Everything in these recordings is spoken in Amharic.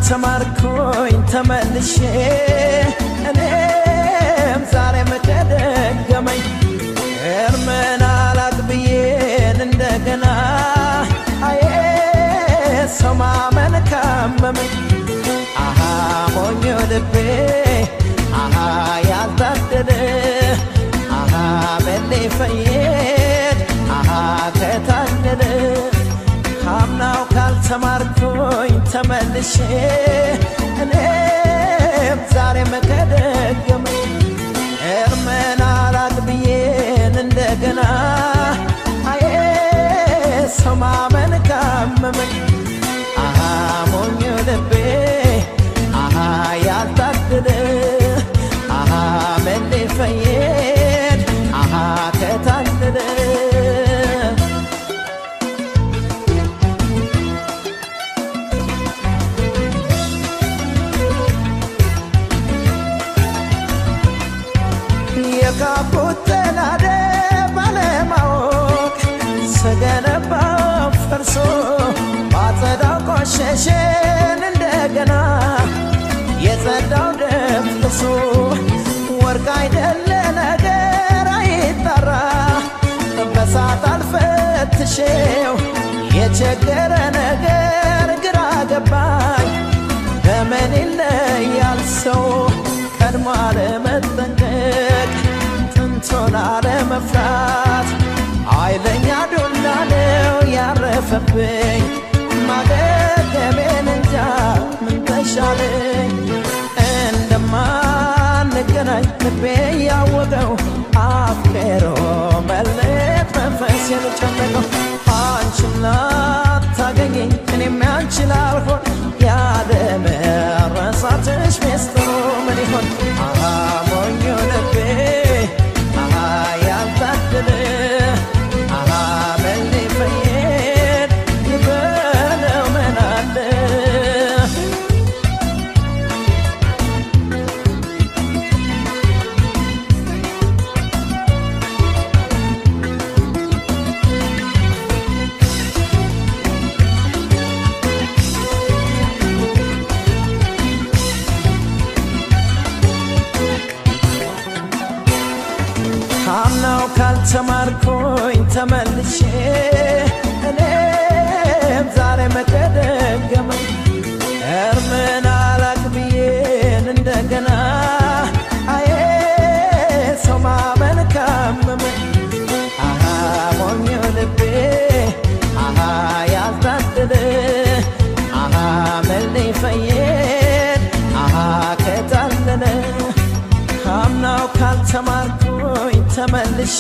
ካልተማርኩኝ ተመልሼ እኔም ዛሬም ከደገመኝ እርምን አላቅብዬን እንደገና አዬ ሰው ማመን ካመመኝ አሃ ሞኞ ልቤ አሃ ያልታደለ አሃ በሌ ፈየድ አሃ ከታደለ ካምናው ካልተማርኩኝ ተመልሼ እኔም ዛሬም ከደገመኝ እርምን አላቅብዬን እንደገና አዬ ሰው ማመን ካመመኝ አሃ ሞኝ ልቤ አሃ ያልታደለ አሃ መሌ ፈየድ አሃ ከታደለ የካቡት ተናደ ባለማወቅ ስገነባው ፈርሶ ባጸዳው ቆሸሸን እንደገና የጸዳው ደፍርሶ ወርቅ አይደለ ነገር አይጠራ በሳት አልፈትሼው የቸገረ ነገር ግራ ገባኝ በምን ይለያል ሰው ቀድሞ አለመጠንቀቅ ጥንቶን አለመፍራት ኃይለኛ ዱላ ነው ያረፈብኝ ማገገሜን እንጃ ምን ተሻለኝ እንደማንገናኝ ልቤ ያወቀው አፍቅሮ መለየት መንፈስ የጨነቀው አንቺም ላታገኘኝ እኔም ያንቺ ላልሆን ያለመረሳትሽ ሚስጥሩ ምን ይሆን አሃ ሞኞ ልቤ አሃ ያልታደለ አሃ በሌ ፈየድ ይበለው ምን አለ ካምናው ካልተማርኩኝ ተመልሼ እኔም ዛሬ መቀደገመኝ እርምን አላቅብዬን እንደገና አዬ ሰው ማመን ካመመኝ አሃ ሞኞ ልቤ አሃ ያልታደለ አሃ መሌ ፈየድ አሃ ከታለለ ካምናው ካልተማርኩኝ ተመልሼ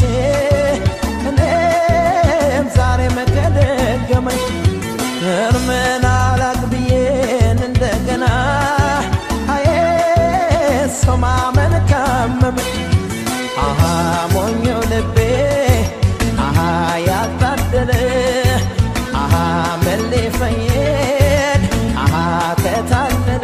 እኔም ዛሬ መገደገመኝ እርምን አላቅብዬን እንደገና አዬ ሰው ማመን ካመመኝ አሃ ሞኞ ልቤ አሃ ያልታደለ አሃ መሌ ፈየድ አሃ ከታለለ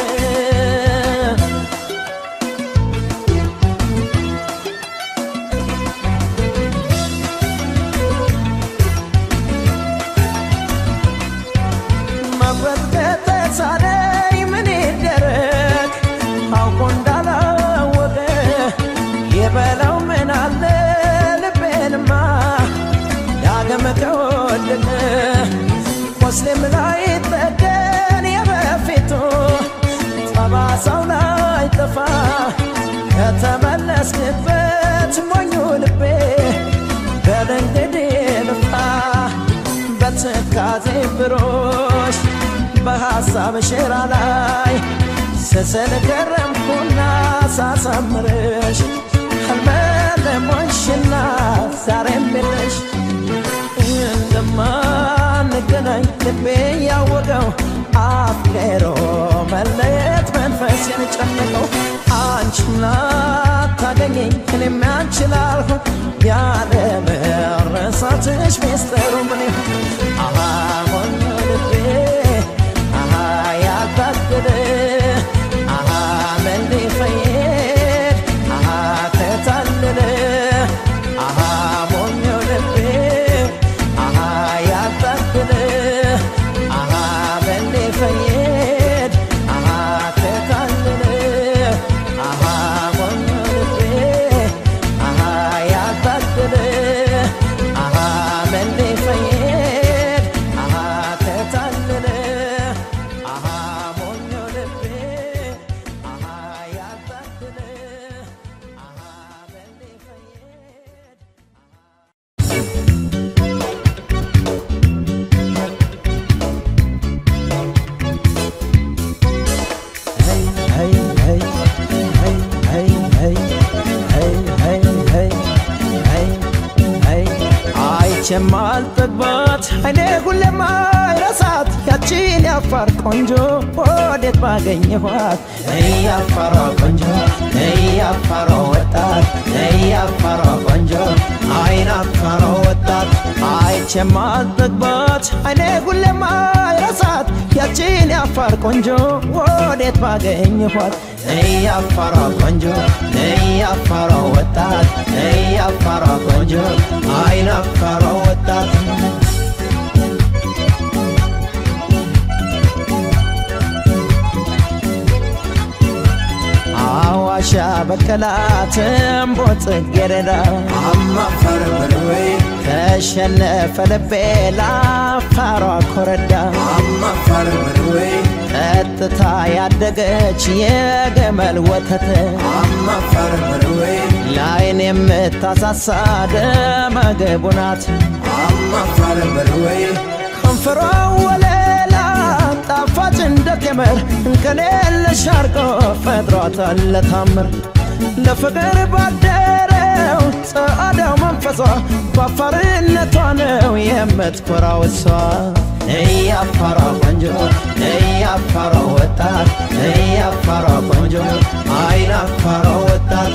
መቁረጥ ከተሳነኝ ምን ይደረግ አውቆ እንዳላወቀ የበለው ምን አለ ልቤንማ ዳግም ከወደቀ ሙስሊም ላይ ጠገን የበፊቱ ጠባሳው ላይ ጠፋ ከተመለስክበት ሞኙ ልቤ በድንግዲህ ልፋ በትካዜ ብሮሽ በሐሳብ ሸራ ላይ ስስል ከረምኩና ሳሳምርሽ ህልመለሞሽና ዛሬም የለሽ እንደማንገናኝ ልቤ ያወቀው አፍቅሮ መለየት መንፈስ የጨነቀው አንቺም ላታገኘኝ እኔም ያንቺ ላልሆን ያለ መረሳትሽ ሚስጥሩ ምን ይሆን አሃ ሞኝ ልቤ አሃ ያልታደለ አሃ መሌ ፈየድ አሃ ከታለለ አሃ ሞኞ ልቤ አሃ ያልታደለ አሃ መሌ ፈየድ አሃ አይቼም አልጠግባት አይኔ ሁሌም አይረሳት ያቺን ያፋር ቆንጆ ወዴት ባገኘኋት ያፋሯ ቆንጆ ያፋሯ ወጣት ያፋሯ ቆንጆ አይን አፋሯ ወጣት አይቼም አልጠግባት አይኔ ሁሌም አይረሳት ያቺን ያፋር ቆንጆ ወዴት ባገኘኋት ያፋሯ ቆንጆ ያፋሯ ወጣት ያፋሯ ቆንጆ አይን አፋሯ ወጣት አዋሻ በቀላት እምቦ ጽጌረዳ አማፈር በርዌ ተሸነፈ ልቤ ላፋሯ ኮረዳ አማፈር በርዌ ጠጥታ ያደገች የገመል ወተት አማፈር በርዌ ለአይን የምታሳሳ ደመገቡ ናት አማፈር በርዌ ከንፈሯ ወለላ ጣፋጭ እንደ ቴምር እንከን የለሽ አርጎ ፈጥሯታል ለታምር ለፍቅር ባደረው ጸአዳው መንፈሷ በአፋርነቷ ነው የምትኮራው እሷ እያፋሯ ቆንጆ እያፋሯ ወጣት እያፋሯ ቆንጆ አይን አፋሯ ወጣት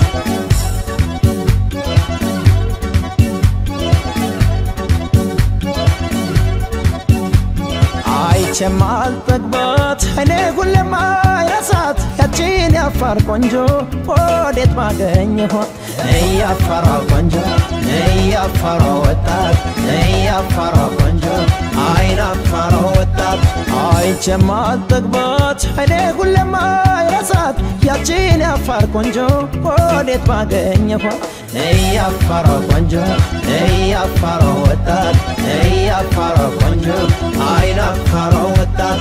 አይቼም አልጠግባት አይኔ ሁሌም አይረሳት ያቺን ያፋር ቆንጆ ወዴት ባገኘኋት እያፋሯ ቆንጆ እያፋሯ ወጣት እያፋሯ ቆንጆ አይን አፋሯ ወጣት አይቼም አልጠግባት አይኔ ሁሌም አይረሳት ያቺን ያፋር ቆንጆ ወዴት ባገኘኋት እያፋሯ ቆንጆ እያፋሯ ወጣት እያፋሯ ቆንጆ አይን አፋሯ ወጣት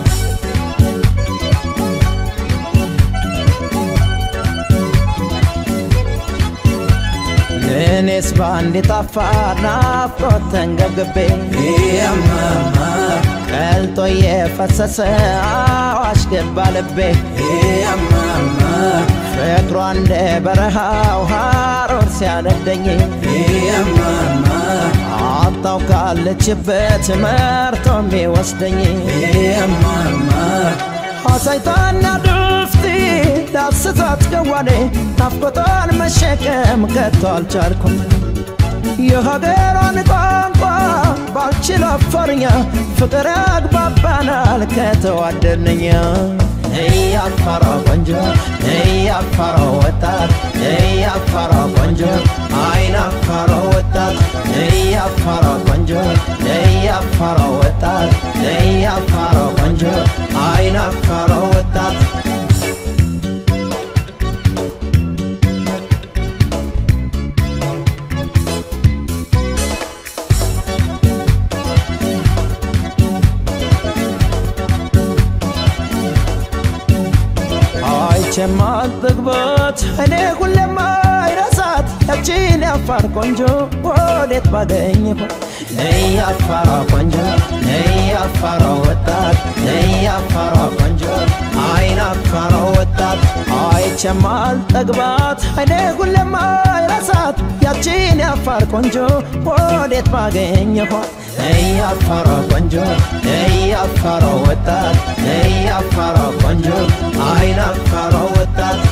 እኔስ በአንድ የጣፋር ናፍቆት ተንገብግቤ ያማማ ቀልጦ የፈሰሰ አዋሽ ገባ ልቤ ያማማ ፍቅሯ እንደ በረሃው ሐሩር ሲያነደኝ ያማማ አጣው ካለችበት መርቶ የሚወስደኝ ያማማ አሳይታና ድፍቲ ዳስሳት ገዋኔ ናፍቆቷን መሸከም ከቶ አልቻልኩም የሀገሯን ቋንቋ ባልችል አፋርኛ ፍቅር ያግባባናል ከተዋደድንኛ እያፋሯ ቆንጆ እያፋሯ ወጣት እያፋሯ ቆንጆ አይን አፋሯ ወጣት እያፋሯ ቆንጆ እያፋሯ ወጣት እያፋሯ ቆንጆ አይን አፋሯ ወጣት አይቼም አልጠግባት እኔ ሁሌም አይረሳት ያቺን ያፋር ቆንጆ ወዴት ባገኘኋት እያፋሯ ቆንጆ እያፋሯ ወጣት እያፋሯ ቆንጆ አይን አፋሯ ወጣት አይቼም አልጠግባት እኔ ሁሌም አይረሳት ያቺን ያፋር ቆንጆ ወዴት ባገኘኋት እያፋሯ ቆንጆ እያፋሯ ወጣት እያፋሯ ቆንጆ አይን አፋሯ ወጣት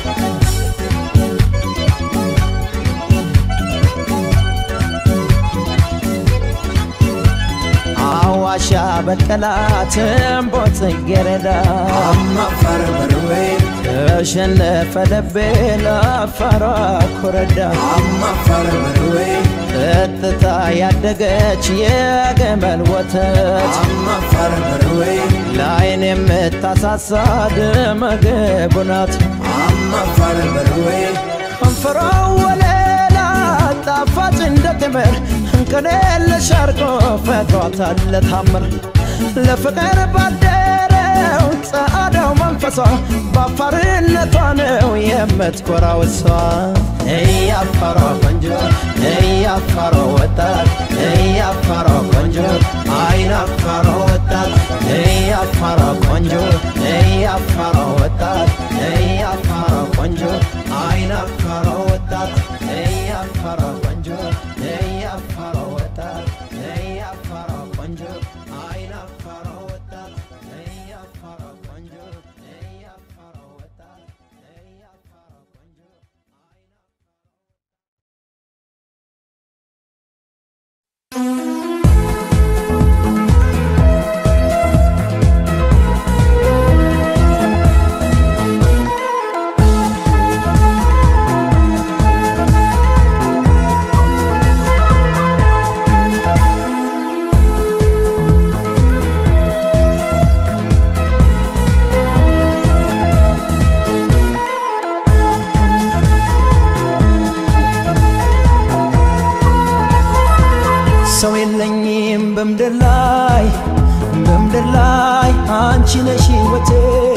አዋሻ በቀላት እምቦ ጽጌረዳ አማፈር በርዌ ተሸነፈ ልቤ ለአፋሯ ኮረዳ አማፈር በርዌ ጠጥታ ያደገች የገመል ወተት አማፈር በርዌ ለአይን የምታሳሳ ደመገቡ ናት አማፈር በርዌ ከንፈሯ ወለላ ጣፋጭ እንደ ቴምር እንከን የለሽ አርጎ ፈጥሯታል ለታምር ለፍቅር ባደረው ጸአዳው መንፈሷ በአፋርነቷ ነው የምትኮራው እሷ እያፋሯ ቆንጆ እያፋሯ ወጣት እያፋሯ ቆንጆ አይን አፋሯ ወጣት እያፋሯ ቆንጆ እያፋሯ ወጣት እያፋሯ ቆንጆ አይን አፋሯ ወጣት እያፋሯ ቆንጆ እያፋሯ ወጣት የለኝም በምድር ላይ በምድር ላይ አንቺ ነሽ ሕይወቴ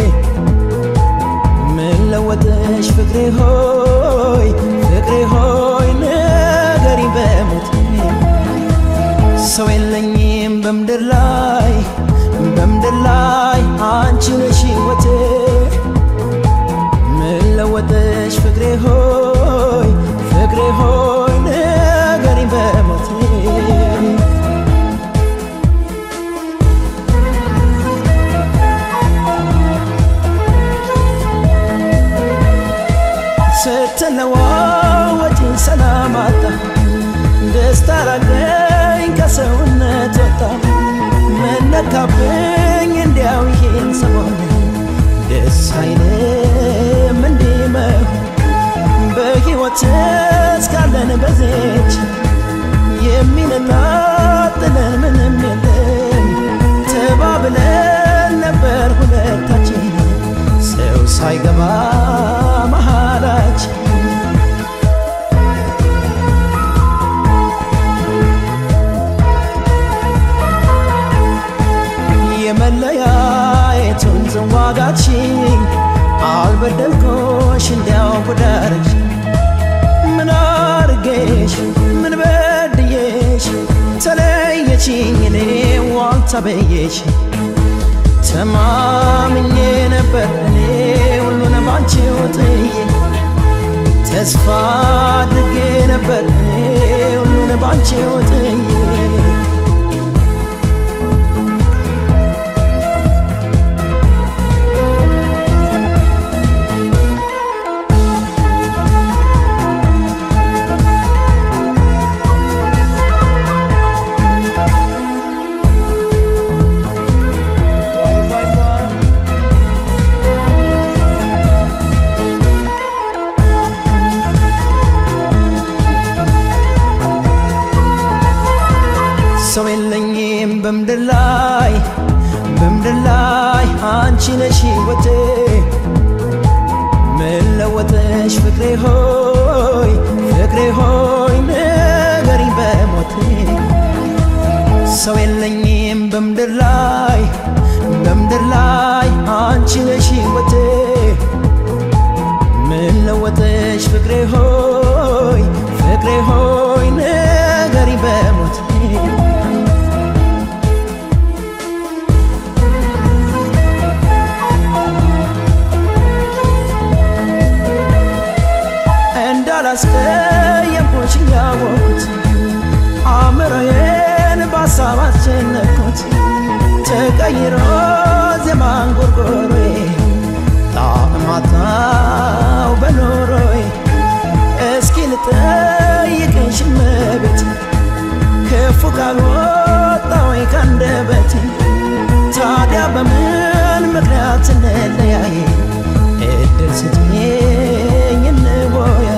ምን ለወጠሽ ፍቅሬ ሆይ ፍቅሬ ሆይ ንገሪ በሞቴ ሰው የለኝም በምድር ላይ በምድር ላይ አንቺ ነሽ ሕይወቴ ምን ለወጠሽ ፍቅሬ ሆይ ፍቅሬ ሆይ ንገሪ በሞቴ ስትለዋወጪ ሰላም አጣ ደስታ ራቀኝ ከሰውነት ወጣ መነካብኝ እንዲያው ይሄን ሰሞን ደስ አይልም እንዲመው በሕይወት እስካለን በዜች የሚነጣጥለን ምንም የለም ተባብለን ነበር ሁለታችን ሰው ሳይገባ መሃላችን የመለያየቱን ዝዋጋችን አልበደልኩሽ እንዲያው ጉዳርሽ ምን አርጌሽ ምን በድዬሽ ተለየችኝ እኔ ዋልተበየሽ ተማምኜ ነበር እኔ ሁሉን ባንቺ ጥዬ ተስፋ አድርጌ ነበር እኔ ሁሉን ባንቺ ጥዬ ሰው የለኝም በምድር ላይ በምድር ላይ አንቺ ነሽ ሕይወቴ ምን ለወጠሽ ፍቅሬ ሆይ ፍቅሬ ሆይ ንገሪኝ በሞቴ ሰው የለኝም በምድር ላይ በምድር ላይ አንቺ ነሽ ሕይወቴ ምን ለወጠሽ ፍቅሬ ሆይ ፍቅሬ ሆይ ንገሪኝ በሞቴ እንዳላስቀየምኩሽ እያወቅኩት አእምሮዬን በሀሳብ አስጨነቅኩት ተቀይሮ ዜማን ጎርጎሮዬ ጣዕም አጣው በኖሮዬ እስኪ ልጠይቅሽ እመቤት ክፉ ካልወጣ ወይ ካንደበቴ ታዲያ በምን ምክንያት እንለያይ እድል ስጥኝ እንወያይ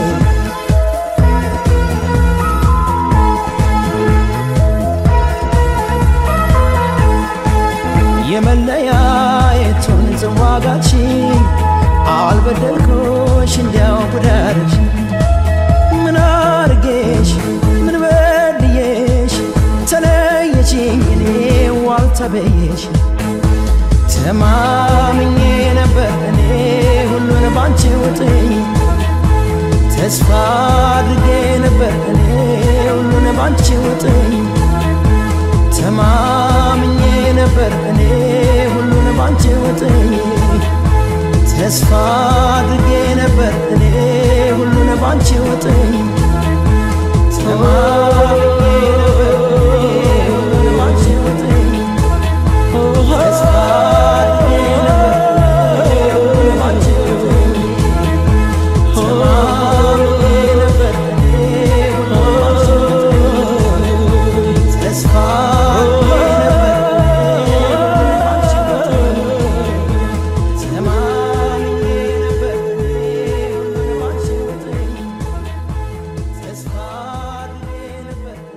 የመለያየቱን ዝዋጋችን አልበደልኩሽ እንዲያው ጉዳርሽ ምን አርጌሽ ምን በድዬሽ ተለየችኝ እኔ ዋልተበየሽ ተማምኜ ነበር እኔ ሁሉን ባንቺ ውጥኝ ተስፋ አድርጌ ነበር እኔ ሁሉን ባንቺ ውጥኝ ተማምኜ ነበር እኔ ሁሉን ባንቺ ውጥኝ ተስፋ አድርጌ ነበር እኔ ሁሉን ባንቺ ውጥኝ ተማምኜ ነበር እኔ ሁሉን ባንቺ ውጥኝ ተስፋ አድርጌ ነበር እኔ ሁሉን ባንቺ ውጥኝ ተማምኜ ነበር እኔ ሁሉን ባንቺ ውጥኝ ተስፋ አድርጌ ነበር ተማምኜ ነበር ሁሉንም አንቺ ውጥኝ ተስፋ አድርጌ ነበር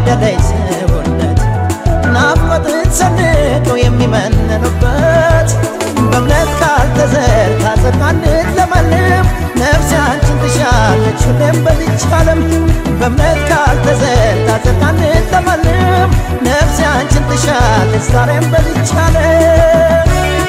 ያደለች ሰውነት ናፍቆትን ሰንቀው የሚመንኑበት በእምነት ካልተዘርታ ጸድቃንት ለማንም ነፍሴ አንቺን ትሻለች ሁሌም በዚች ዓለም በእምነት ካልተዘርታ ጸድቃንት ለማንም ነፍሴ አንቺን ትሻለች ዛሬም በዚች ዓለም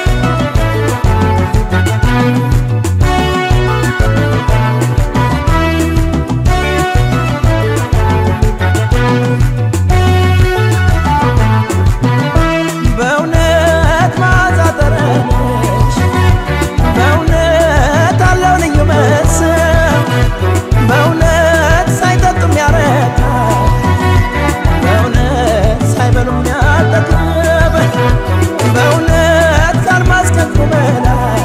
በእውነት መዓዛ ጠረንሽ በእውነት አለው ልዩ መስህብ በእውነት ሳይጠጡም ያረካ በእውነት ሳይበሉም ያጠግብ በእውነት ከአልማዝ ከዕንቁ በላይ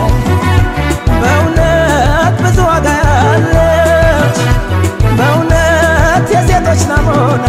በእውነት ብዙ ዋጋ ያለች በእውነት የሴቶች ናሙና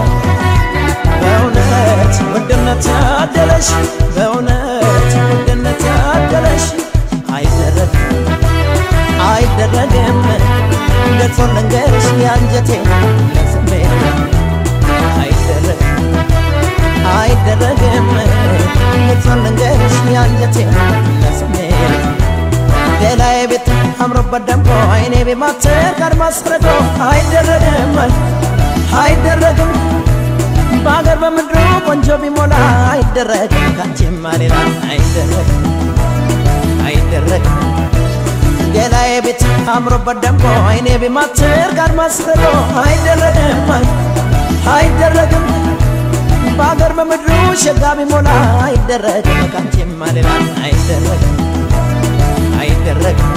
በእውነት ውድነት ያደለሽ በእውነት ውድነት ያደለሽ አይደረግም አይደረግም ገልጾ ልንገርሽ የአንጀቴ ለስሜት አይደረግም አይደረግም ገልጾ ልንገርሽ የአንጀቴ ለስሜት ሌላዬ ቤት አምሮበት ደምቆ አይኔ ቤማትር ቀድማ አስረዶ አይደረግም አይደረግም በአገር በምድሩ ቆንጆ ቢሞላ አይደረግም ካንቺማ ሌላ አይደረግም አይደረግም ሌላዬ ቤት አምሮበት ደምቆ አይኔ ቢማትር ጋር ማስረዶ አይደረግም አይደረግም በአገር በምድሩ ሸጋ ቢሞላ አይደረግም ካንቺማ ሌላ አይደረግም አይደረግም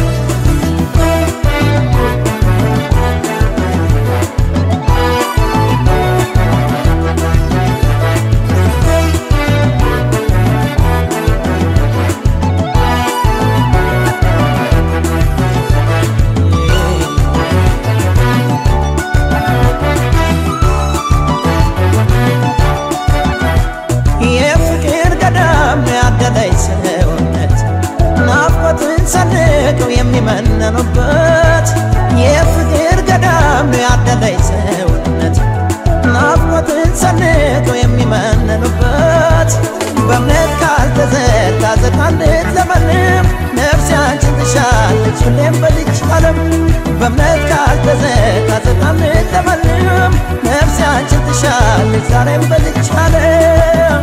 የፍቅር ገዳም ያደለች ሰውነት ናፍቆትን ሰንቀው የሚመነኑበት የፍቅር ገዳም ያደለች ሰውነት ናፍቆትን ሰንቀው የሚመነኑበት በእምነት ካልተዘርታ ጸድቃንት ለማንም ነፍሴ አንቺን ትሻለች ሁሌም በዚች ዓለም በእምነት ካልተዘርታ ጸድቃንት ለማንም ነፍሴ አንቺን ትሻለች ዛሬም በዚች ዓለም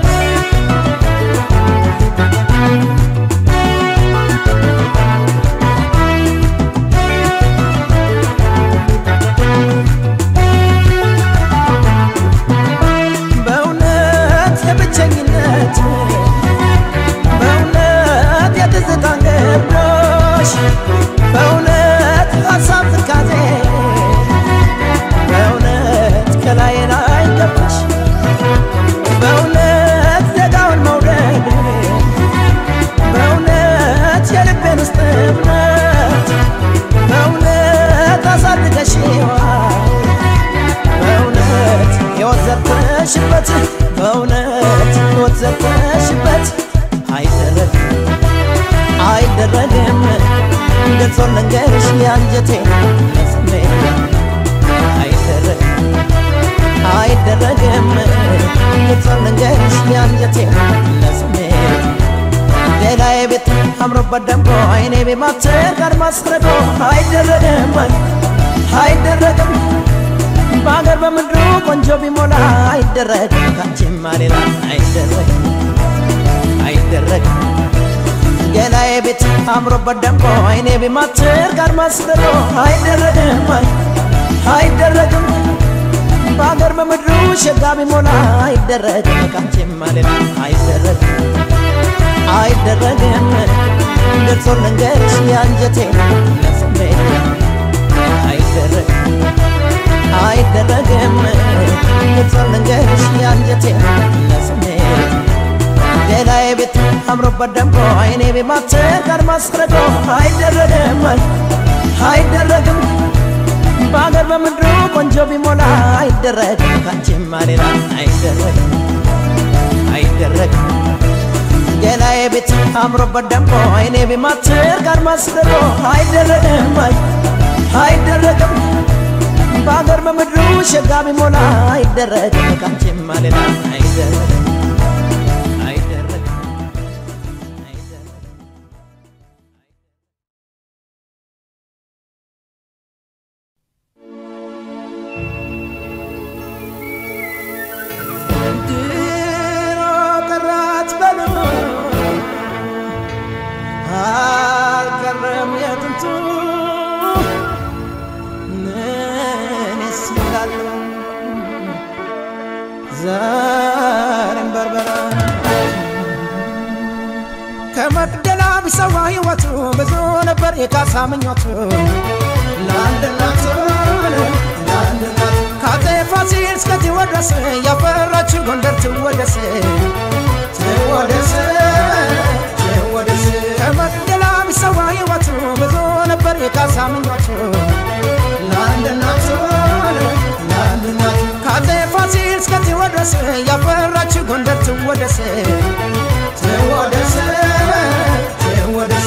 በእውነት የብቸኝነት በእውነት የትዝታን ገዶሽ በእውነት ሀሳብ ትካዜ በእውነት ከላይ ላይ ገባሽ በእውነት ደጋውን መውደድ በእውነት የልቤን ውስጥ እምነት በእውነት አሳድገሽዋል በእውነት ሕይወት ዘርተሽበት በእውነት ሕይወት ዘርተሽበት አይደረግም አይደረግም ገልጾ ልንገርሽ የአንጀቴ ለስሜት አይደረግም አይደረግም ገልጾ ልንገርሽ የአንጀቴ ለስሜት ሌላዬ ቤት አምሮበት ደምቆ አይኔ ቤማትር ጋር ማስረዶ አይደረግም አይደረግም በአገር በምድሩ ቆንጆ ቢሞላ አይደረግም ካንቺማ ሌላ አይደረግም አይደረግም ሌላዬ ቤት አምሮበት ደምቆ አይኔ ቤማትር ጋር ማስረዶ አይደረግም አይደረግም በአገር በምድሩ ሸጋ ቢሞላ አይደረግም ካንቺማ ሌላ አይደረግም አይደረግም ገልጾ ልንገርሽ የአንጀቴ ለስሜት አይደረግም አይደረግም ገልጾ ልንገርሽ የአንጀቴ ለስሜት ሌላዬ ቤት አምሮበት ደምቆ አይኔ ቤማትር ጋር ማስረዶ አይደረግም አይደረግም በአገር በምድሩ ቆንጆ ቢሞላ አይደረግም ካንቺማ ሌላ አይደረግም አይደረግም ሌላዬ ቤት አምሮበት ደምቆ አይኔ ቤማትር ጋር ማስረዶ አይደረግም አይደረግም በአገር በምድሩ ሸጋ ቢሞላ አይደረግ ካንቺማ ሌላ አይደረግ አይደረግ አይደረግ ድሮ ቀራት በሉ አልቀረም የጥንቱ እኔስ እላለሁ ዛሬም በርበራ ከመቅደላ ቢሰዋ ሕይወቱ ብዙ ነበር የካሳ ምኞቱ ለአንድ እናቱ ለአንድ እናቱ ከአፄ ፋሲል እስከ ቴዎድሮስ ያፈራችው ጎንደር ትወደስ ትወደስ ትወደስ ከመቅደላ ቢሰዋ ሕይወቱ ብዙ ነበር የካሳ ምኞቱ ለአንድ እናቱ ለአንድ እናቱ ከአፄ ፋሲል እስከ ቴዎድሮስ ያፈራችው ጎንደር ትወደስ ትወደስ ትወደስ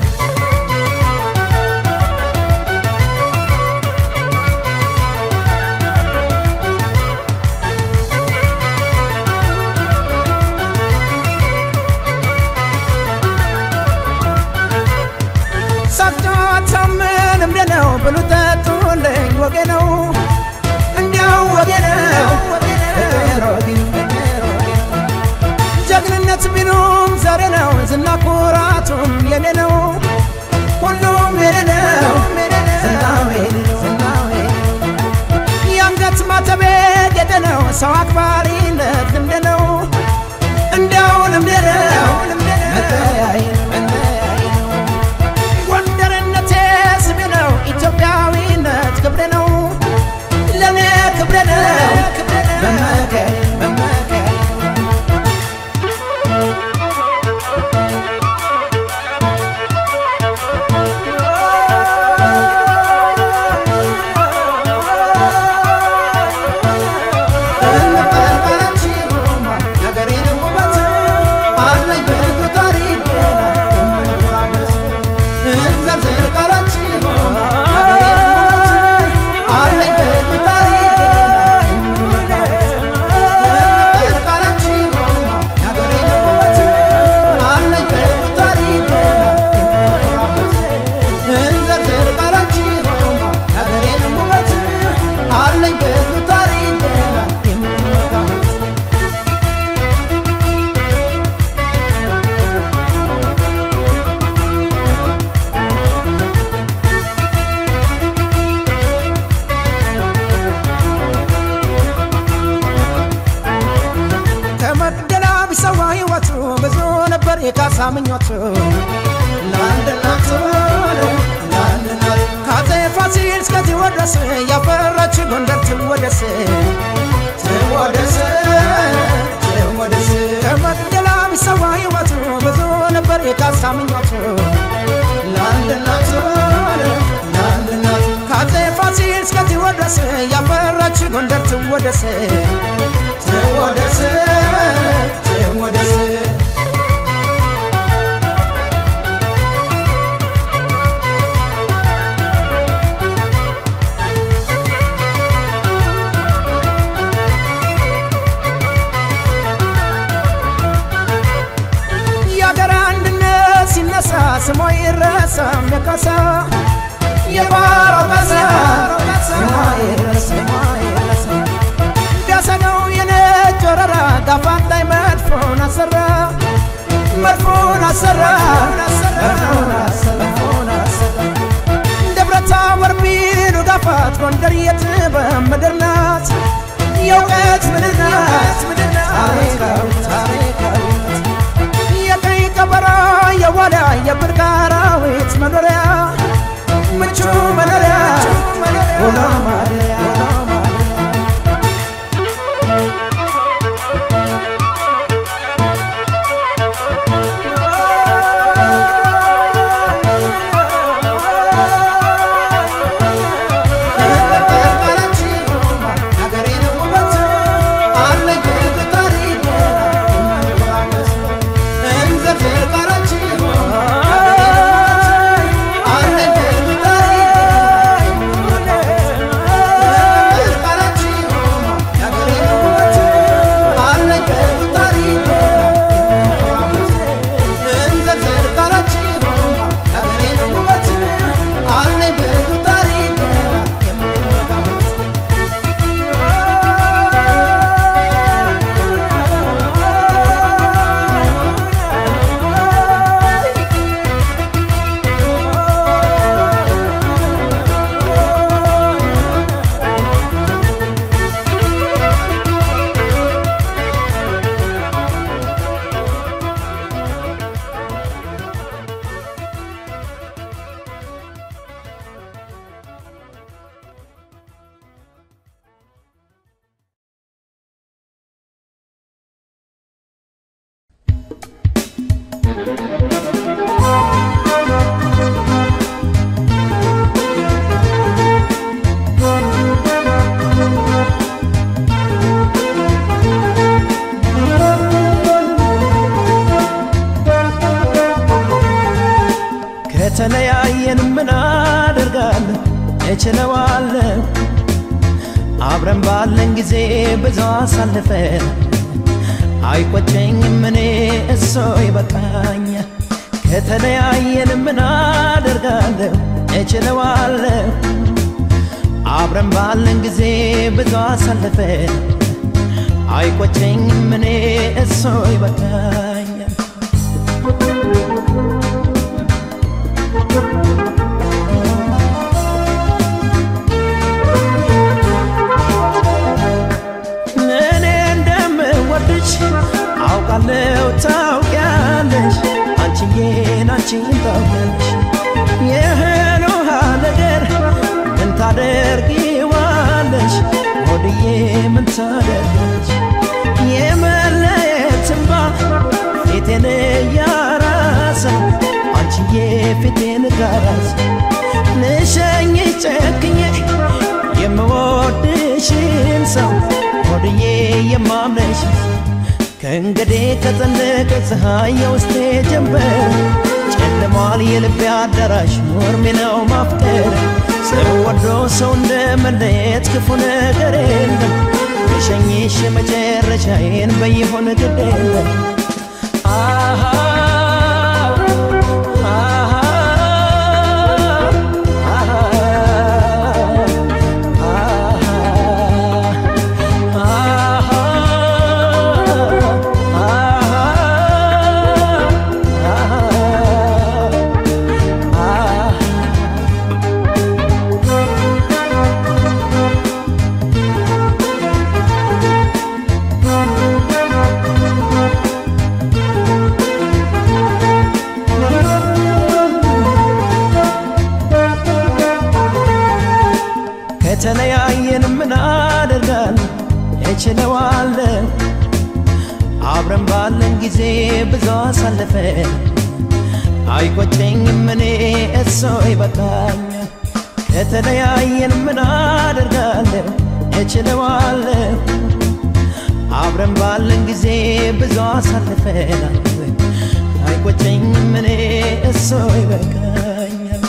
ሳቅጫታ ምን እምደ ነው ብሉ ጠጡልኝ ወጌ ነው እንዲያው ወጌ ነው ጀግንነት ቢሉም ዛሬ ነው ዝና ኩራቱም የኔ ነው ሁሉም የኔ ነው ዝናው የኔ ነው ዝናው የኔ ነው የአንገት ማተቤ ጌጤ ነው ሰው አክባሪነት ልምድ ነው እንዲያው ልምድ ነው መለያዬ ነው መለያዬ ነው ጎንደርነቴ ስሜ ነው ኢትዮጵያዊነት ክብሬ ነው ለእኔ ክብሬ ነው መመኪያዬ መመኪያዬ አለኝ ብዙ ታሪክ የምወጣበት ከመቅደላ ቢሰዋ ሕይወቱ ብዙ ነበር የካሳ ምኞቱ ለአንድ እናቱ ለአንድ እናቱ ከአፄ ፋሲል እስከ ቴዎድሮስ ያፈራች ጎንደር ትወደስ ትወደስ ትወደስ ከመቅደላ ቢሰዋ ሕይወቱ ብዙ ነበር የካሳ ምኞቱ ለአንድ እናቱ ለአንድ እናቱ ከአፄ ፋሲል እስከ ቴዎድሮስ ያፈራች ጎንደር ትወደስ ትወደስ ትወደስ የአገር አንድነት ሲነሳ ስሟ ይረሳም የካሳ የባሮ በዛ ስሟ ይረሳ ስሟ ይረሳ ቢያሰገው የነጭ ወረራ ጋፋት ላይ መድፎን አሰራ መድፎን አሰራ መድፎን አሰራ መድፎን አሰራ ደብረ ታቦር ቢሉ ጋፋት ጎንደር የጥበብ ምድር ናት የእውቀት ምድር ናት ታሪካዊት ታሪካዊት የቀይ ቀበራ የዋዳ የብርቅ አራዊት መኖሪያ ምቹ መኖሪያ ውሎ ማደሪያ ውሎ ማደሪያ ከተለያየን ምን አደርጋለሁ እችለዋለሁ አብረን ባለን ጊዜ ብዙ አሳልፈን አይቆጨኝም እኔ እሶ ይበቃኛል ከተለያየን ምን አደርጋለሁ እችለዋለሁ አብረን ባለን ጊዜ ብዙ አሳልፈን አይቆጨኝም እኔ እሶ ይበቃኛል እኔ እንደምወድሽ አውቃለሁ ታውቂያለሽ አንቺዬን አንቺን ታውቂያለሽ ይህን ውሃ ነገር ምን ታደርጊዋለሽ ሆድዬ ምን ታደርጊያለሽ የመለየት እንባ ፊቴን እያራሰው አንቺዬ ፊቴን ጋራሰ ልሸኝ ጨክኜ የምወድሽን ሰው ሆድዬ የማምነሽ ከእንግዲህ ከጸለቀ ፀሐይ የውስጤ ጀንበር ጨልሟል የልቤ አዳራሽ ኖርሜ ነው ማፍቀር ሰው ወዶ ሰው እንደ መለየት ክፉ ነገር የለም ልሸኝሽ መጨረሻዬን በይሆን ግድ የለም አሃ አሃ ከተለያየን ምን አደርጋለሁ እችለዋለሁ አብረን ባለን ጊዜ ብዙ አሳልፈን አይቆጨኝም እኔ እሶ ይበቃኛል ከተለያየን ምን አደርጋለሁ እችለዋለሁ አብረን ባለን ጊዜ ብዙ አሳልፈናል አይቆጨኝም እኔ እሶ ይበቃኛል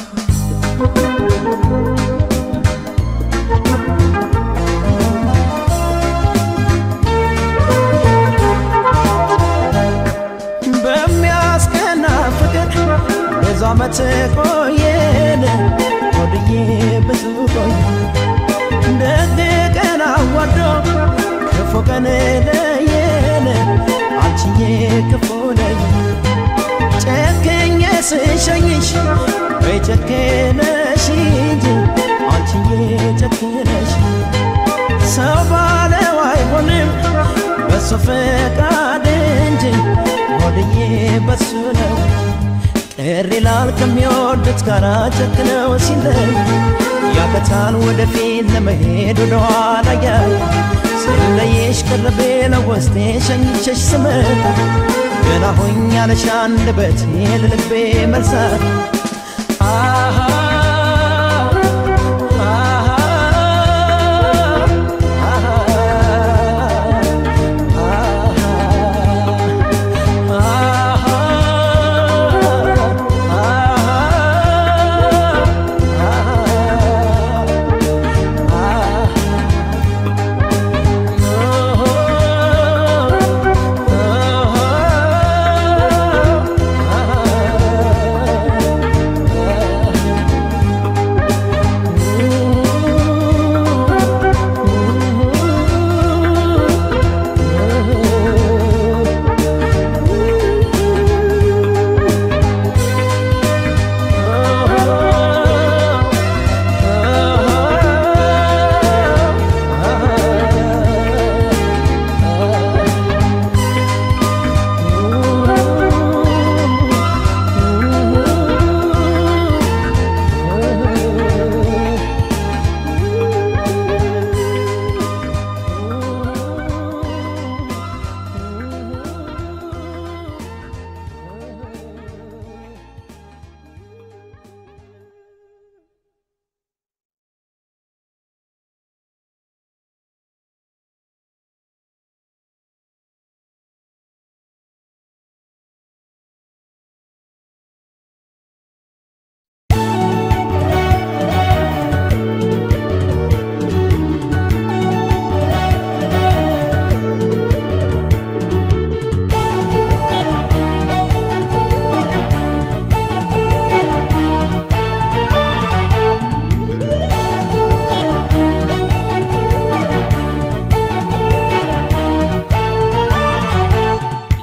በሚያስቀና ፍቅር ብዙ ዓመት ቆየን ወድዬ ብዙ ቆየ ደግ ቀን አዋዶ ክፉ ቀን ለየን አንቺዬ ክፉ ለይ ጨክኜ ስሸኝሽ ወይ ጨክነሽ እንጂ አንቺዬ ጨክነሽ ሰው ባለው አይሆንም በሱ ፈቃድ እንጂ ሆድዬ በሱ ነው ቅር ይላል ከሚወዱት ጋር ጨክነው ሲለይ ያቀታል ወደፊት ለመሄድ ወደኋላ ያይ ስለየሽ ቅርቤ ለውስጤ ሸኝሸሽ ስመጣ ገና ሆኛለሽ አንደበቴ ለልቤ መልሳት አሃ አሃ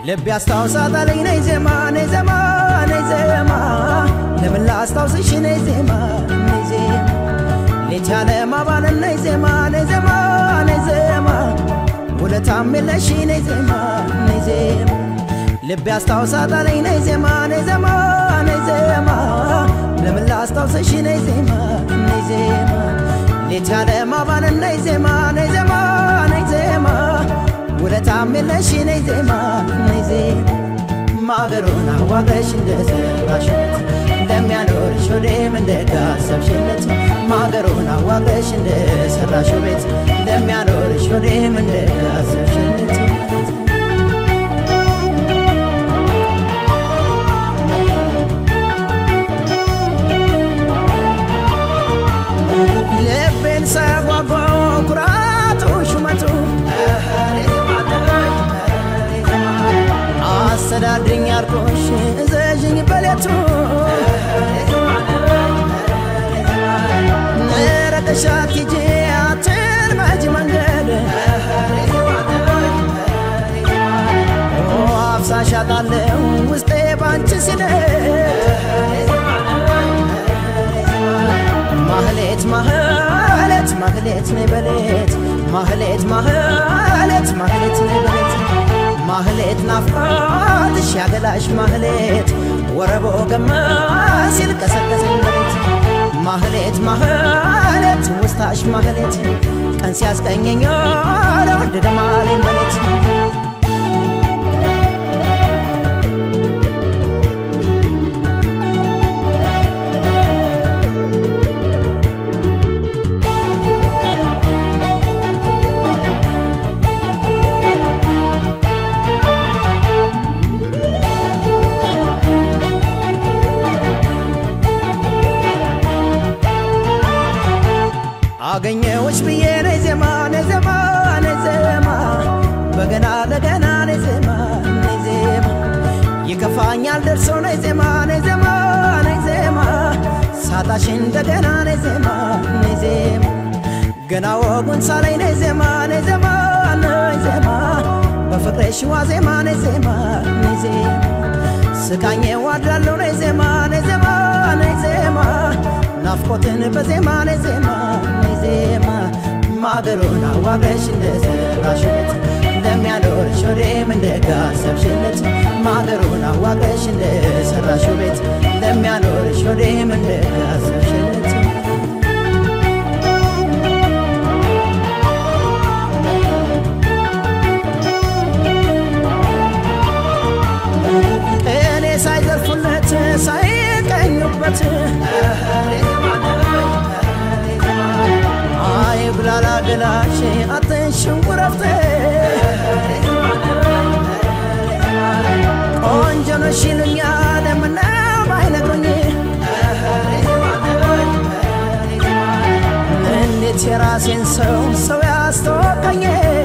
ልብ ያስታውሳታለኝ ነይ ዜማ ነይ ዜማ ነይ ዜማ ለምን ላስታውስሽ ነይ ዜማ ነይ ዜማ ሌት ያለ ማባለን ነይ ዜማ ነይ ዜማ ነይ ዜማ ውለታም የለሽ ነይ ዜማ ነይ ዜማ ልብ ያስታውሳታለኝ ነይ ዜማ ነይ ዜማ ነይ ዜማ ለምን ላስታውስሽ ነይ ዜማ ነይ ዜማ ሌት ያለ ማባለን ነይ ዜማ ነይ ዜማ ነይ ዜማ ውለታም የለሽ ነይ ዜማ ነይ ዜማ ማገሩን አዋቅረሽ እንደሰራሽለት እንደሚያኖርሽ ወዴም እንደጋሰብሽለት ማገሩን አዋቅረሽ እንደሰራሽው ቤት እንደሚያኖርሽ ወዴም እንደጋሰብሽለት ልቤን ሰጓጓ ኩራቱ ሹመቱ አስተዳድርኝ ያልኩሽ እዘዥኝ በሌቱ ረቀሻት ሂጂ አትልመጂ መንገድ አፍሳሻታለሁ ውስጤ ባንቺ ሲደር ማህሌት ማህሌት ማህሌት ነይ በሌት ማህሌት ማህሌት ማህሌት ነይ በሌት ማህሌት ናፍቆትሽ ያገላሽ ማህሌት ወረቦ ገማ ሲል ቀሰቀሰኝ በሌት ማህሌት ማህሌት ውስታሽ ማህሌት ቀን ሲያስቀኘኝ ለወደደ ማሌን በሌት አገኘዎች ብዬ ነይ ዜማ ነይ ዜማ ነይ ዜማ በገና ለገና ነይ ዜማ ነይ ዜማ ይከፋኛል ደርሶ ነይ ዜማ ነይ ዜማ ነይ ዜማ ሳጣሽ እንደገና ነይ ዜማ ነይ ዜማ ገና ወጉን ሳላይ ነይ ዜማ ነይ ዜማ ነይ ዜማ በፍቅርሽ ዋዜማ ነይ ዜማ ነይ ዜማ ስቃኜ ዋድራለሁ ነይ ዜማ ነይ ዜማ ነይ ዜማ ናፍቆትን በዜማ ነይ ዜማ ነይ ዜማ ማገሩን አዋቅረሽ እንደሰራሽለት እንደሚያኖርሽ ወዴም እንደጋሰብሽለት ማገሩን አዋቅረሽ እንደሰራሽው ቤት እንደሚያኖርሽ ወዴም እንደጋሰብሽለት እኔ ሳይዘርፉለት ሳይቀኙበት አይ ብላላ ገላሽ አትንሽው ረፍቴ ቆንጆ ነሽ ይሉኛል ምነው አይነግሩኝ እንዴት የራሴን ሰው ሰው ያስተወቀኝ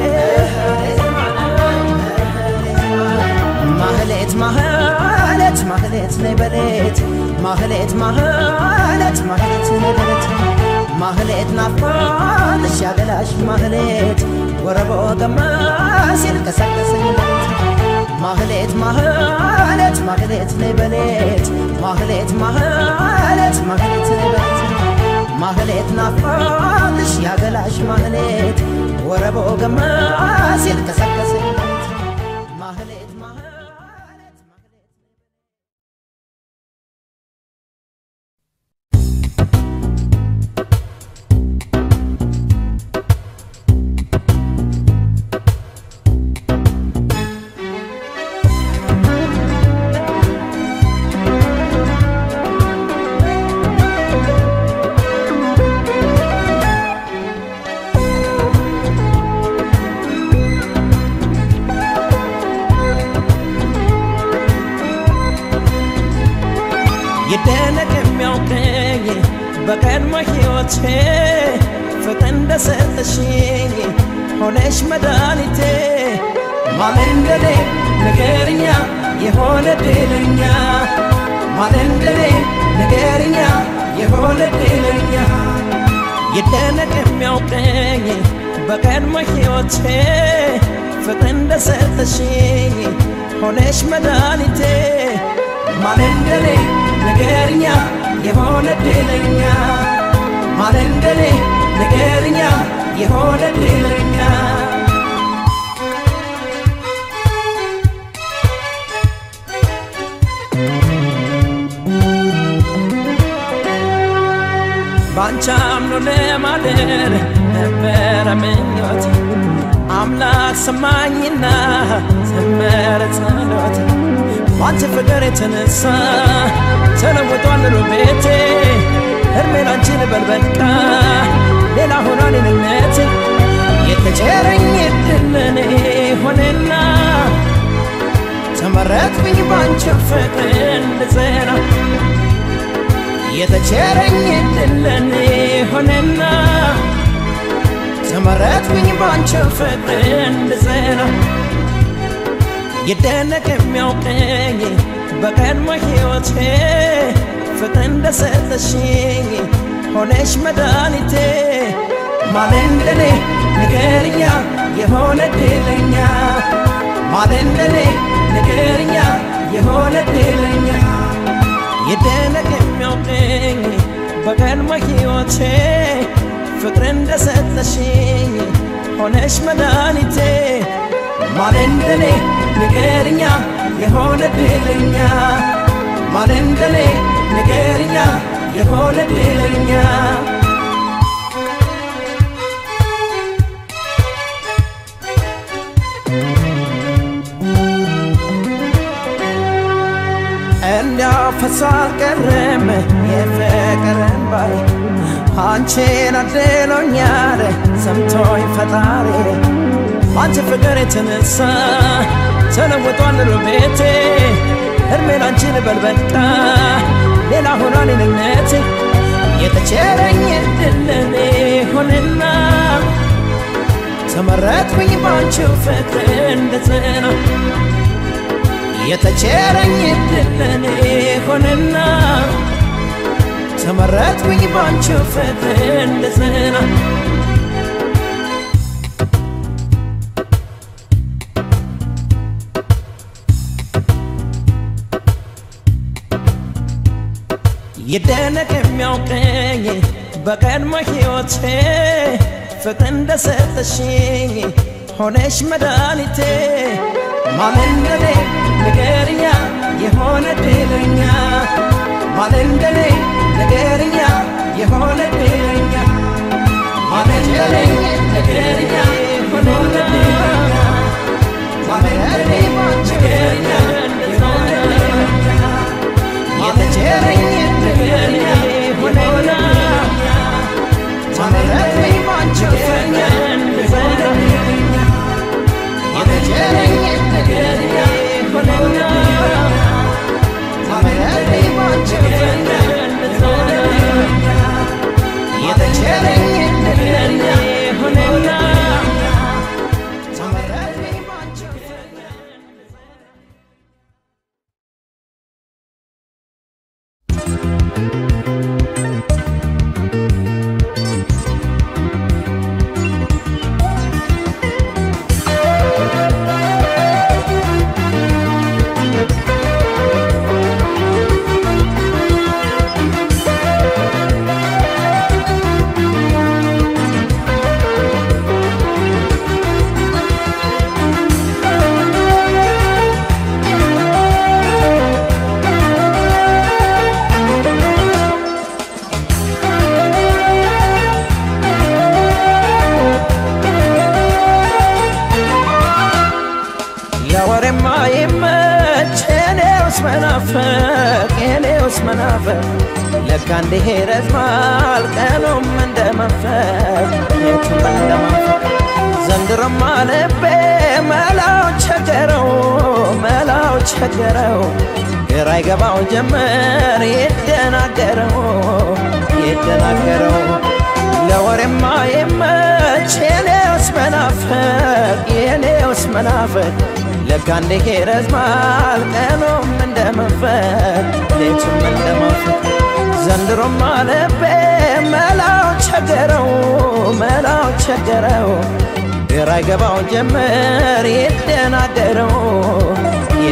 ማህሌት ማህሌት ማህሌት ነይ በሌት ማህሌት ማህሌት ማህሌት ነይ በሌት ማህሌት ናፍቆትሽ ያገላሽ ማህሌት ወረቦ ገማ ሲል ቀሰቀሰኝ በሌት ማህሌት ማህሌት ማህሌት ነይ በሌት ማህሌት ማህሌት ማህሌት ነይ በሌት ማህሌት ናፍቆትሽ ያገላሽ ማህሌት ወረቦ ገማ ሲል ቀሰቀሰኝ በሌት ማህሌት ማህሌት ማህሌት ይደነቅ የሚያውቀኝ በቀድሞ ሕይወቴ ፍቅር እንደሰጠሽኝ ሆነሽ መድኃኒቴ ማለንደኔ ንገርኛ የሆነ ድለኛ ማለንደኔ ንገርኛ የሆነ ድለኛ ይደነቅ የሚያውቀኝ በቀድሞ ሕይወቴ ፍቅር እንደሰጠሽኝ ሆነሽ መድኃኒቴ ማን እንደኔ ንገርኛ የሆነ ድለኛ ማን እንደኔ ንገርኛ የሆነ ድለኛ ባንቺ አምኖ ለማደር ነበረ ምኞት አምላክ ሰማኝና ዘመረ ጸሎት ባንቺ ፍቅር የተነሳ ተለውጧል ኑሮ ቤቴ እድሜ ላንቺ ልበል በቃ ሌላ ሆኗል እኔነቴ የተቸረኝ እድል ለኔ ሆነና ተመረጥኩኝ ባንቺ ፍቅር እንድጸና የተቸረኝ እድል ለኔ ሆነና ተመረጥኩኝ ባንቺ ፍቅር እንድጸና ይደነቅ የሚያውቀኝ በቀድሞ ሕይወቴ ፍቅር እንደሰጠሽኝ ሆነሽ መድኃኒቴ ማን እንደኔ ንገርኛ የሆነ ድለኛ ማን እንደኔ ንገርኛ የሆነ ድለኛ ይደነቅ የሚያውቀኝ በቀድሞ ሕይወቴ ፍቅር እንደሰጠሽኝ ሆነሽ መድኃኒቴ ማን እንደኔ ንገርኛ የሆነ ድለኛ ማን እንደኔ ንገርኛ የሆነ ድለኛ እንዲያው ፈሶ አልቀረም የፍቅር እንባዬ አንቺን አድሎኛል ሰምቶኝ ፈጣሪ አንቺ ፍቅር የተነሳ ተለውጧል ኑሮ ቤቴ እድሜ ላንቺ ልበል በቃ ሌላ ሆኗል እኔነቴ የተቸረኝ እድል ለኔ ሆነና ተመረጥኩኝ ባንቺው ፍቅር እንድጸና የተቸረኝ እድል ለኔ ሆነና ተመረጥኩኝ ባንቺው ፍቅር እንድጸና ይደነቅ የሚያውቀኝ በቀድሞ ሕይወቴ ፍቅር እንደሰጠሽኝ ሆነሽ መድኃኒቴ ማን እንደኔ ንገርኛ የሆነ ድለኛ ማን እንደኔ ንገርኛ የሆነ ድለኛ ማን እንደኔ ንገርኛ የሆነ ድለኛ ማን እንደኔ ንገርኛ የሆነ ድለኛ የተቸረኝ ንገርኛ የሆነና ተመረጥኩኝ ባንቺ ፍቅር እንድጸና የተቸረኝ ንገርኛ የሆነና ተመረጥኩኝ ባንቺ ፍቅር እንድጸና የተቸረኝ ንገርኛ የሆነና ተመረጥኩኝ ባንቺ ፍቅር ለወሬማ ይመች የኔውስ መናፈቅ የኔውስ መናፈቅ ለካ እንዲህ ይረዝማል ቀኑም እንደ መንፈቅ ሌቱም እንደ መንፈቅ ዘንድሮማ ልቤ መላው ቸገረው መላው ቸገረው ግራ ይገባው ጀመር ይደናገረው ይደናገረው ለወሬማ ይመች የኔውስ መናፈቅ የኔውስ መናፈቅ ለካ እንዲህ ይረዝማል ቀኑም እንደ መንፈቅ ሌቱም እንደ መንፈቅ ዘንድሮማ ልቤ መላው ቸገረው መላው ቸገረው ግራ ይገባው ጀመር ይደናገረው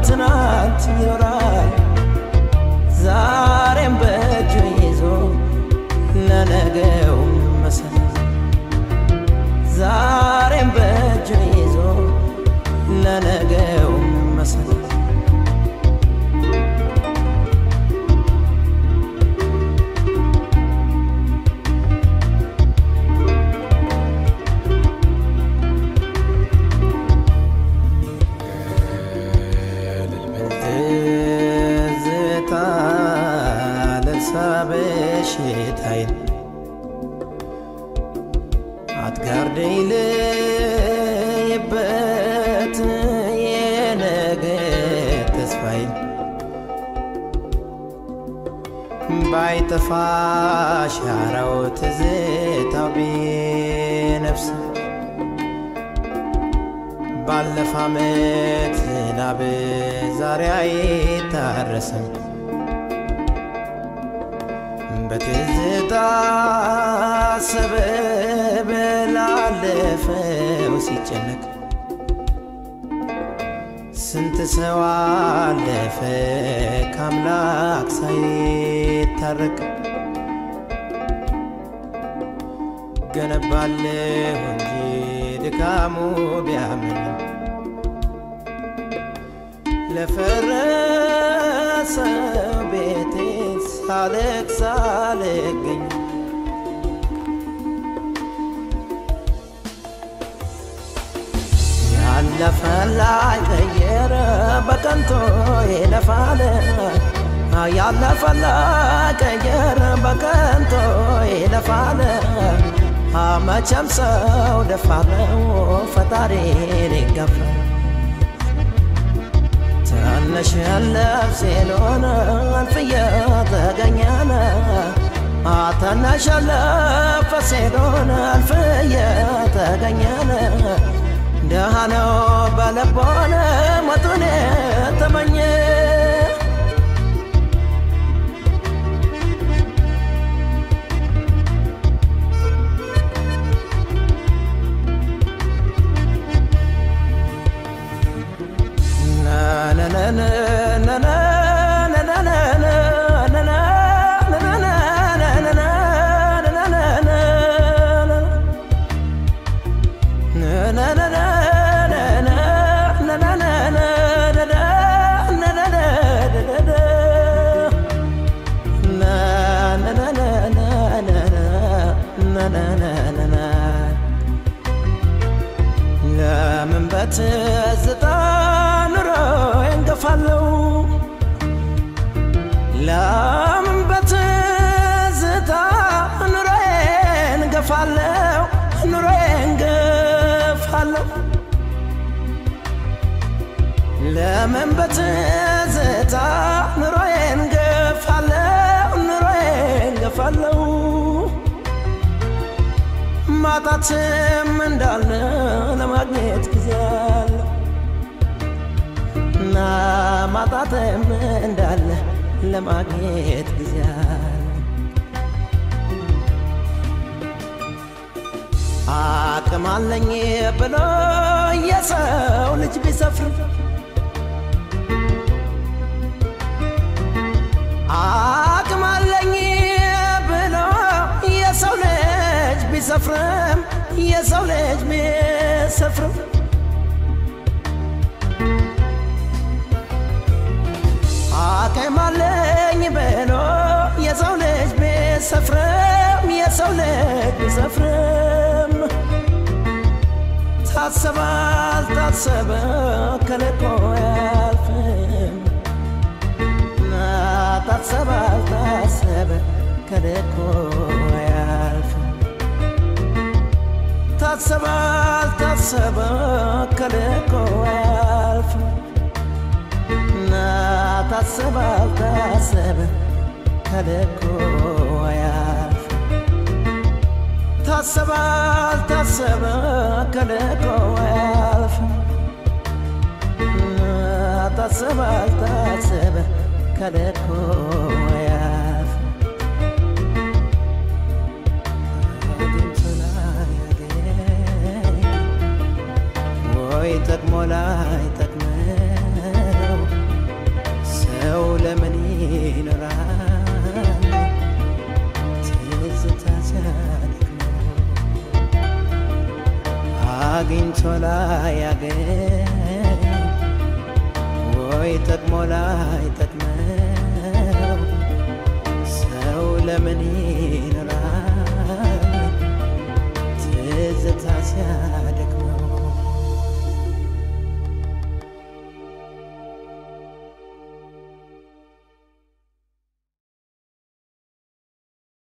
ትናንት ይኖራል ዛሬም በእጁ ይዞ ለነገው መሰረት ዛሬም በእጁ ይዞ ለነገው መሰረት ትዝታ ልርሳ በሽታዬን አትጋርደኝ ልይበት የነገ ተስፋዬን ባይጠፋ ሻራው ትዝታው ቢነፍስ ባለፈ ዓመት ላብ ዛሬ አይታረስም በትዝታ ሰበብ ላለፈው ሲጨነቅ ስንት ሰው አለፈ ከአምላክ ሳይታረቅ ገነባለሁ እንጂ ድካሙ ቢያምንም ለፈረሰው ቤቴ ሳለቅስ ሳልገኝ ያለፈ ላይ ቀየረ በቀንቶ ይለፋል ያለፈ ላይ ቀየረ በቀንቶ ይለፋል መቼም ሰው ደፋር ነው ፈጣሪን ይገፋል ትንሽ ነፍሴ ሆነ አልፍየ ተገኘነ ትንሽ ነፍሴ ሆነ አልፍየ ተገኘነ ደሃ ነው በልቦነ ሞቱን ተመኘ ለምን በትዝታ ኑሮ እንገፋለው? ለምን በትዝታ ኑሮዬን ገፋለው? ኑሮዬን ገፋለው? ለምን በትዝታ ኑሮዬን ገፋለው? ኑሮዬን ገፋለው? ማጣትም እንዳለ ለማግኘት ጊዜ አለ እና ማጣትም እንዳለ ለማግኘት ጊዜ አለ አቅም አለኝ ብሎ የሰው ልጅ ቢሰፍር አቅም አለኝ ብሎ የሰው ልጅ ቢሰፍርም የሰው ልጅ ቢሰፍርም አቅም አለኝ ብሎ የሰው ልጅ ቢሰፍርም የሰው ልጅ ቢሰፍርም ታሰበ አልታሰበ ከልኮ አያልፍም ታሰበ አልታሰበ ከልኮ አያልፍም ታሰበ አልታሰበ ከልኮ አያልፍም ታሰበ አልታሰበ ከልኮ አያልፍም ታሰበ አልታሰበ ከልኮ አያልፍም ታሰበ አልታሰበ ከልኮ አያልፍም አግኝቶ ላያገኝ ወይ ጠቅሞ ላይ ጠቅመው ለምን ይኖራል ትዝታ ሲያደክመው አግኝቶ ላይ ያገኝ ወይ ጠቅሞ ላይ ጠቅመው ሰው ለምን ይኖራል ትዝታ ሲያ